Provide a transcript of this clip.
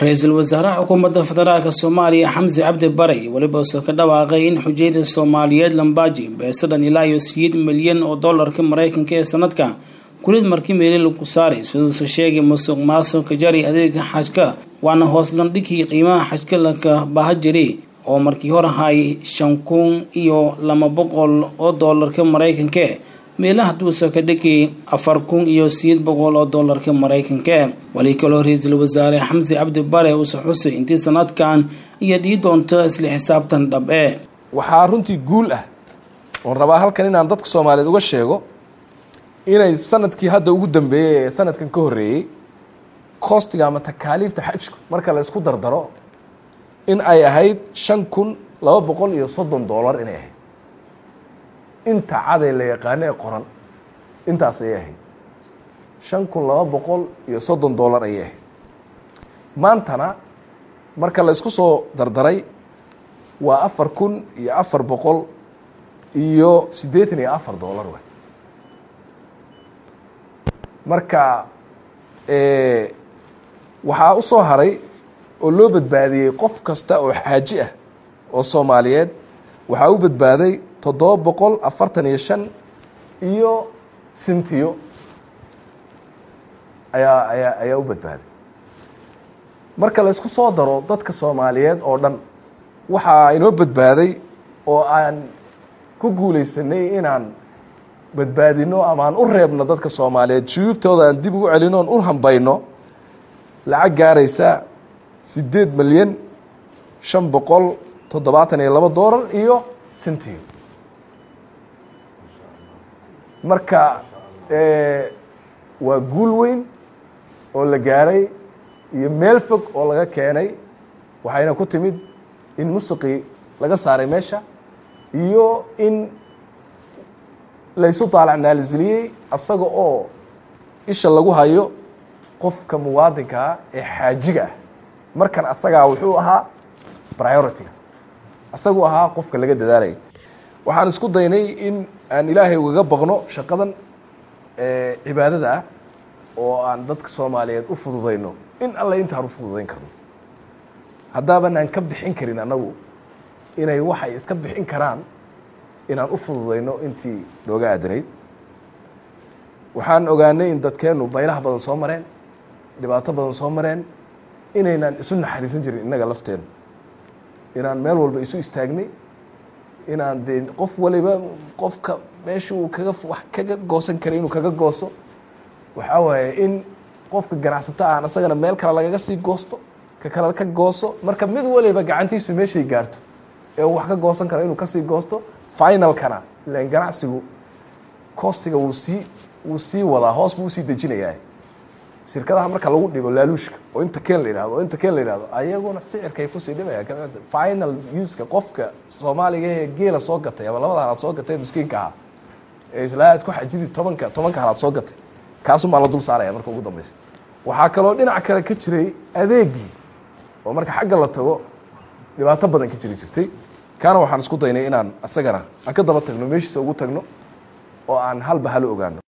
ra-iisul wasaaraha xukuumadda federaalk soomaaliya xamsi cabdi bare weliba use ka dhawaaqay in xujayada soomaaliyeed lambaaji beesadhan ilaa iyo siyeed milyan oo doolarka mareykanka ee sanadka kulid markii meeli lagu saaray siduuse sheegay musuq maasuqa jari adeega xajka waana hoos landhigii qiimaha xajka laka baha jiri oo markii hor ahaayay shan kun iyo laba boqol oo doolarka mareykanka meelaha duusa ka dhigay afar kun iyo sideed boqol oo doolarka mareykanka wali kaloo ra-iisul wasaare xamsi cabdi bare uuse xusay intii sanadkan iyo dhii doonto isla xisaabtan dhab e waxaa runtii guul ah oon rabaa halkan inaan dadka soomaaliyeed uga sheego inay sanadkii hadda ugu dambeeyey ee sanadkan ka horreeyey koostiga ama takaaliifta xajku marka la isku dardaro in ay ahayd shan kun laba boqol iyo soddon doolar inay ahayd inta caday la yaqaano ee qoran intaas ayay ahayd shan kun laba boqol iyo soddon doolar ayay ahayd maantana marka la isku soo dardaray waa afar kun iyo afar boqol iyo siddeetan iyo afar doolar wey marka waxaa u soo haray oo loo badbaadiyey qof kasta oo xaaji ah oo soomaaliyeed waxaa u badbaaday toddoba boqol afartan iyo shan iyo sintiyo ayaa ayaa ayaa u badbaaday marka la isku soo daro dadka soomaaliyeed oo dhan waxaa inoo badbaaday oo aan ku guulaysanay inaan badbaadino ama aan u reebno dadka soomaaliyeed shuyuubtooda aan dib ugu celino oon u hambayno lacag gaaraysa siddeed milyan shan boqol toddobaatan iyo labo doolar iyo sintiyo marka waa guul weyn oo la gaaray iyo meel fog oo laga keenay waxayna ku timid in musiqii laga saaray meesha iyo in laysu daalacnaalisiliyey asaga oo isha lagu hayo qofka muwaadinkaa ee xaajiga ah markan asagaa wuxuu ahaa priority-ga asaguu ahaa qofka laga dadaalaya waxaan isku daynay in aan ilaahay ugaga baqno shaqadan cibaadada ah oo aan dadka soomaaliyeed u fududayno in alle intaan u fududayn karno haddaaban aan ka bixin karin annagu inay waxay iska bixin karaan inaan u fududayno intii nooga aadanayd waxaan ogaanay in dadkeennu baylaha badan soo mareen dhibaato badan soo mareen inaynaan isu naxariisan jirin innaga lafteennu inaan meel walba isu istaagnay inaan dee qof waliba qofka meesha uu kaga wax kaga goosan karay inuu kaga gooso waxaa waaye in qofka ganacsato aan isagana meel kale lagaga sii goosto ka kale ka gooso marka mid waliba gacantiisu meeshay gaarto ee uu wax ka goosan karo inuu kasii goosto finalkana ilan ganacsigu costiga wuu sii wuu sii wadaa hoos buu usii dejinayaa shirkadaha marka lagu dhibo laaluushka oo inta keen la yihahdo oo inta keen la yihahdo ayaguna sicirkay kusii dhimaya final uska qofka soomaaliga ee geela soo gatay ama labada halaad soo gatay miskiinka ahaa ee islaa aad ku xajidii tobanka tobanka halaad soo gatay kaasumaa la dul saaraya marka ugu dambeysa waxaa kaloo dhinac kale ka jiray adeegii oo marka xagga la tago dhibaato badan ka jiri jirtay kaana waxaan isku daynay inaan isagana aan ka daba tagno meeshiisa ugu tagno oo aan halba halo ogaano